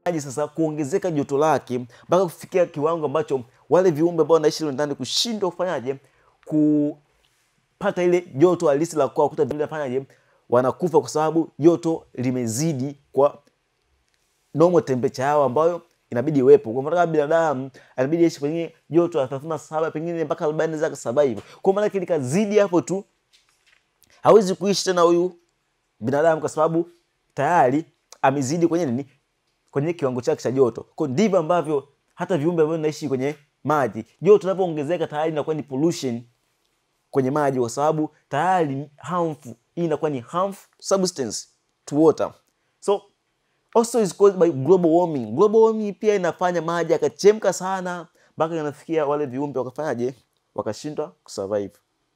maji sasa kuongezeka joto lake mpaka kufikia kiwango ambacho wale viumbe ambao wanaishi mle ndani kushindwa kufanyaje kupata ile joto halisi la kwao, kuta vile fanyaje, wanakufa kwa sababu joto limezidi kwa normal temperature yao ambayo inabidi iwepo. Kwa mfano kama binadamu inabidi aishi kwenye joto la 37 pengine mpaka 40 za survive. Kwa maana kile kazidi hapo tu hawezi kuishi tena huyu binadamu kwa sababu tayari amezidi kwenye nini? Kwenye kiwango chake cha joto. Kwa ndivyo ambavyo hata viumbe ambavyo vinaishi kwenye maji, joto linapoongezeka tayari inakuwa ni pollution kwenye maji, kwa sababu tayari ni harmful. Hii inakuwa ni harmful substance to water. So also is caused by global warming. Global warming pia inafanya maji yakachemka sana mpaka inafikia wale viumbe wakafanyaje, wakashindwa kusurvive.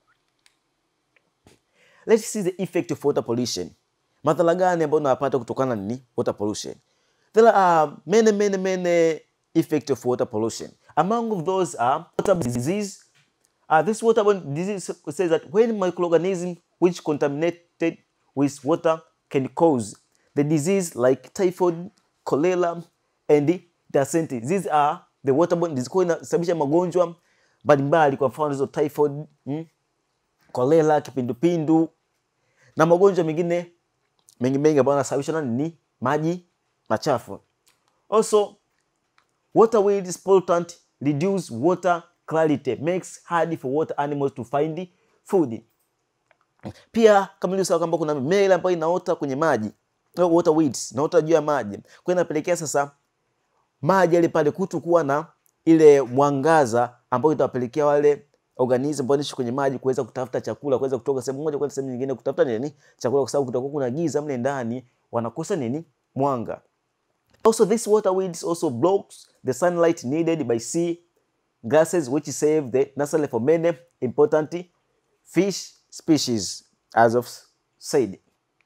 Let's see the effect of water pollution. Madhara gani ambayo unapata kutokana na nini? Water pollution. There are many many many effects of water pollution. Among of those are waterborne disease. Uh, this waterborne disease says that when microorganisms which contaminated with water can cause the disease like typhoid, cholera and dysentery. These are the waterborne disease. Kwa hiyo inasababisha magonjwa mbalimbali, kwa mfano hizo typhoid, mm, cholera, kipindupindu na magonjwa mengine mengi mengi ambayo yanasababishwa na nini? Maji machafu. Also, waterways pollutant reduce water clarity, makes hard for water animals to find food. Pia kama nilivyosema kwamba kuna mimea ile ambayo inaota kwenye maji, au water weeds, inaota juu ya maji. Kwa hiyo inapelekea sasa maji yale pale kutokuwa na ile mwangaza ambayo itawapelekea wale organism ambao wanaishi kwenye maji kuweza kutafuta chakula, kuweza kutoka sehemu moja kwenda sehemu nyingine kutafuta nini? Chakula, kwa sababu kutakuwa kuna giza mle ndani, wanakosa nini? Mwanga. Also, this water weeds also blocks the sunlight needed by sea grasses which save the nursery for many important fish species as of said.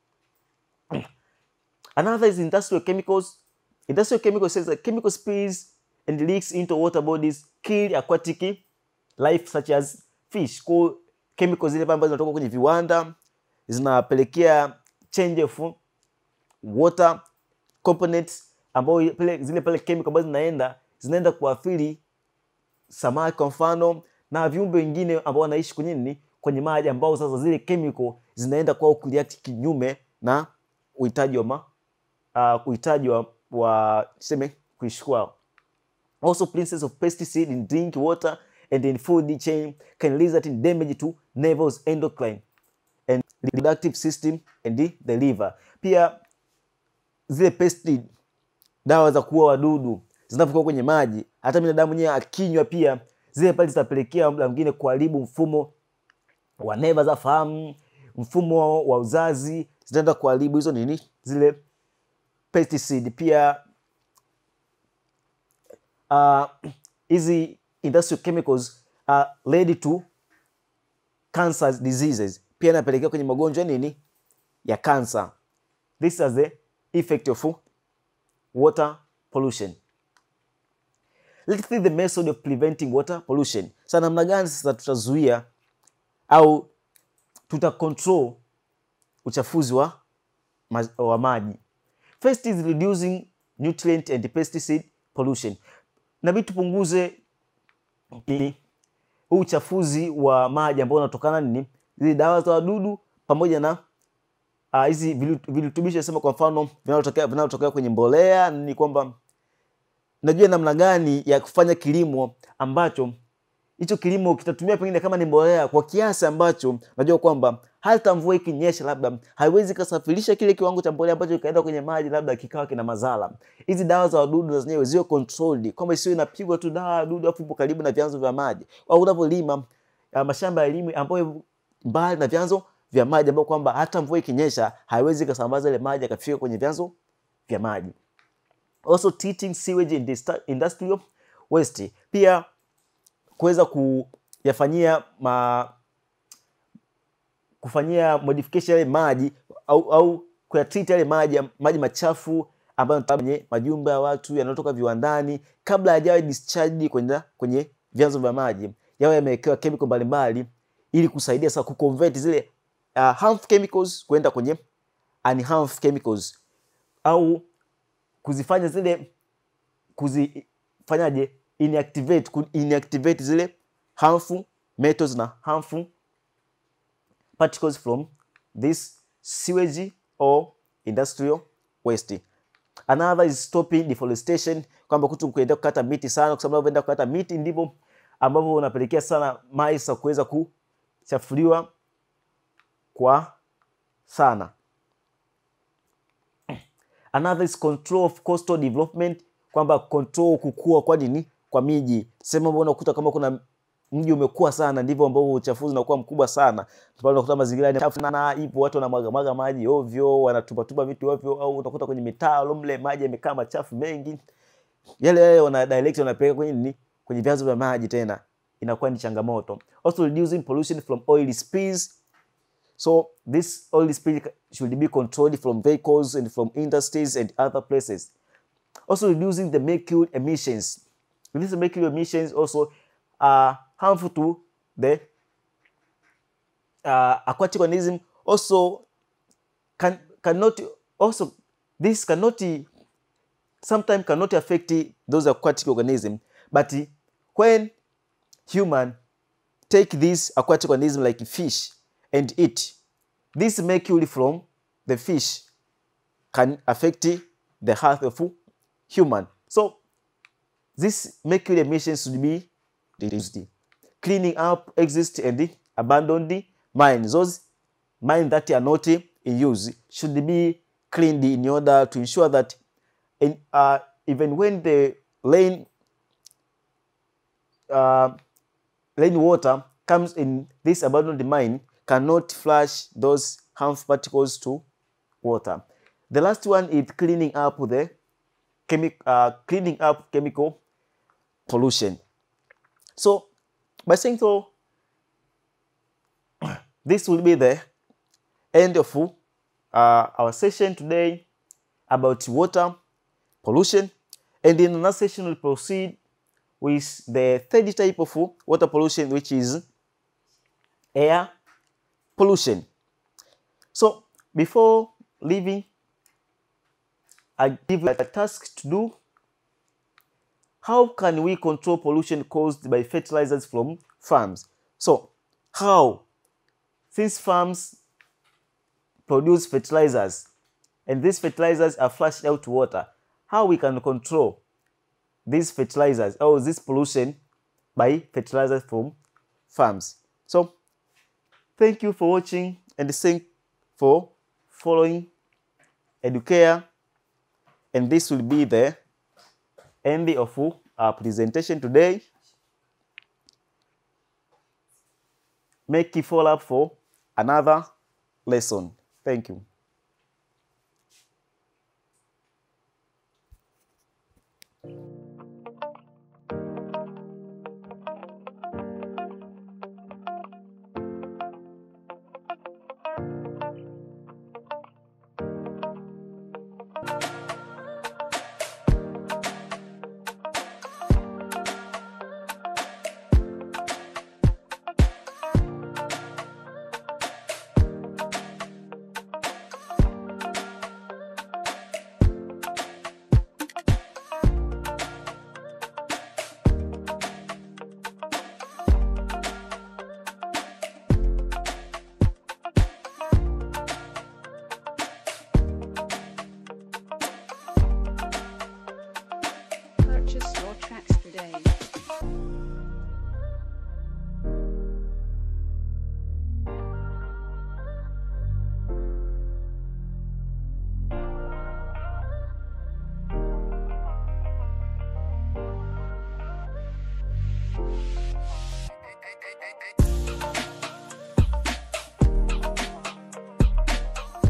Another is industrial chemicals. Industrial chemicals says that chemical spills and leaks into water bodies kill aquatic life such as fish. Kwa chemicals zile ambazo zinatoka kwenye viwanda zinapelekea change of water components ambao pale zile pale chemical ambazo zinaenda zinaenda kuathiri samaki kwa mfano na viumbe wengine ambao wanaishi kwenye nini kwenye maji ambao sasa zile chemical zinaenda kwao kureact kinyume na uhitaji wa ma, uh, uhitaji wa, wa tuseme kuishi kwao. Also presence of pesticide in drink water and in food chain can result in damage to nerves, endocrine and reproductive system and the, the liver. Pia zile pesticide dawa za kuua wadudu zinapokuwa kwenye maji, hata binadamu mwenyewe akinywa pia zile pale zitapelekea muda mwingine kuharibu mfumo wa neva za fahamu, mfumo wa uzazi, zitaenda kuharibu hizo nini, zile pesticide. Pia hizi uh, industrial chemicals are led to cancer diseases, pia inapelekea kwenye magonjwa nini ya cancer. This is the effect of water pollution. Let's see the method of preventing water pollution. Sasa namna gani sasa tutazuia au tuta control uchafuzi wa, ma wa maji? First is reducing nutrient and pesticide pollution. Nabidi tupunguze huu uchafuzi wa maji ambao unatokana nini, zile dawa za wadudu pamoja na hizi uh, virutubisho sema, kwa mfano vinalotokea vinalotokea kwenye mbolea. Ni kwamba najua namna gani ya kufanya kilimo ambacho hicho kilimo kitatumia pengine kama ni mbolea kwa kiasi ambacho najua kwamba hata mvua ikinyesha, labda haiwezi kasafirisha kile kiwango cha mbolea ambacho kikaenda kwenye maji, labda kikawa kina madhara. Hizi dawa za wadudu na zenyewe ziwe controlled, kwamba isiwe inapigwa tu dawa ya wadudu afu ipo karibu na vyanzo vya maji, au unapolima mashamba ya elimu ambayo mbali na vyanzo vya maji ambao kwamba hata mvua ikinyesha haiwezi kasambaza ile maji akafika kwenye vyanzo vya maji. Also treating sewage and industrial waste, pia kuweza kuyafanyia ma kufanyia modification yale maji au, au kuyatreat yale maji maji machafu ambayo kwenye majumba ya watu yanayotoka viwandani, kabla hajawa discharged kwenye kwenye vyanzo vya maji, yawe yamewekewa chemical mbalimbali ili kusaidia sasa kuconvert zile uh, harmful chemicals kwenda kwenye unharmful chemicals au kuzifanya zile kuzifanyaje inactivate ku inactivate zile harmful metals na harmful particles from this sewage or industrial waste. Another is stopping deforestation, kwamba kutu kuenda kukata miti sana, kwa sababu unapoenda kukata miti ndivyo ambavyo unapelekea sana maji sasa kuweza kuchafuliwa kwa sana. Another is control of coastal development, kwamba control kukua kwa nini kwa miji. Sehemu ambapo unakuta kama kuna mji umekuwa sana, ndivyo ambavyo uchafuzi unakuwa mkubwa sana. Pale unakuta mazingira ni chafu sana, hivyo watu wanamwaga mwaga maji ovyo, wanatupa tupa vitu ovyo, au utakuta kwenye mitaro mle maji yamekaa machafu mengi, yale yale wana direct wanapeleka kwenye nini, kwenye vyanzo vya maji, tena inakuwa ni changamoto. Also reducing pollution from oil spills So this oil spill should be controlled from vehicles and from industries and other places. Also reducing the mercury emissions. These mercury emissions also are harmful to the uh, aquatic organism. Also can cannot also this cannot sometimes cannot affect those aquatic organisms. But when human take this aquatic organism like fish and eat. This mercury from the fish can affect the health of human. So this mercury emissions should be reduced. Cleaning up exist and abandoned mines. Those mines that are not in use should be cleaned in order to ensure that in, uh, even when the rain uh, rainwater comes in this abandoned mine cannot flush those harmful particles to water. The last one is cleaning up the chemi- uh, cleaning up chemical pollution. So by saying so, this will be the end of uh, our session today about water pollution. And in another session, we'll proceed with the third type of water pollution, which is air pollution. So before leaving, I give you a task to do. How can we control pollution caused by fertilizers from farms? So how? Since farms produce fertilizers and these fertilizers are flushed out to water, how we can control these fertilizers or this pollution by fertilizers from farms? So Thank you for watching and thank for following Educare. And this will be the end of our presentation today. Make it follow up for another lesson. Thank you.